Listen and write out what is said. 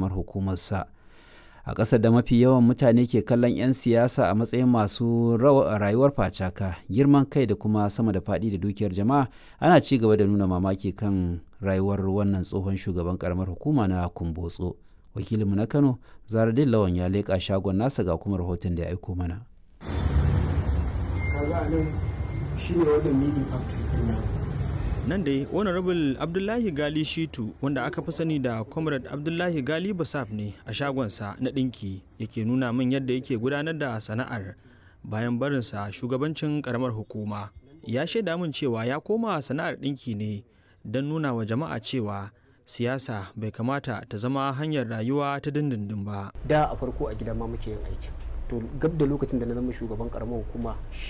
ƙaramar hukumarsa. a ƙasar da mafi yawan mutane ke kallon 'yan siyasa a matsayin masu rayuwar facaka girman kai da kuma sama da faɗi da dukiyar jama'a ana ci gaba da nuna mamaki kan rayuwar wannan tsohon shugaban karamar hukuma na kumbotso wakilinmu na kano zaradin lawan ya leƙa shagon nasa ga kuma rahoton da ya aiko mana nan dai honorable abdullahi gali shitu wanda aka fi sani da comrade abdullahi gali basaf ne a shagonsa na ɗinki yake nuna min yadda yake gudanar da sana'ar bayan barinsa shugabancin karamar hukuma ya shaida min cewa ya koma sana'ar ɗinki ne don nuna wa jama'a cewa siyasa bai kamata ta zama hanyar rayuwa ta dindindin ba da a farko a gidan ma muke yin aiki to gab da lokacin da na zama shugaban karamar hukuma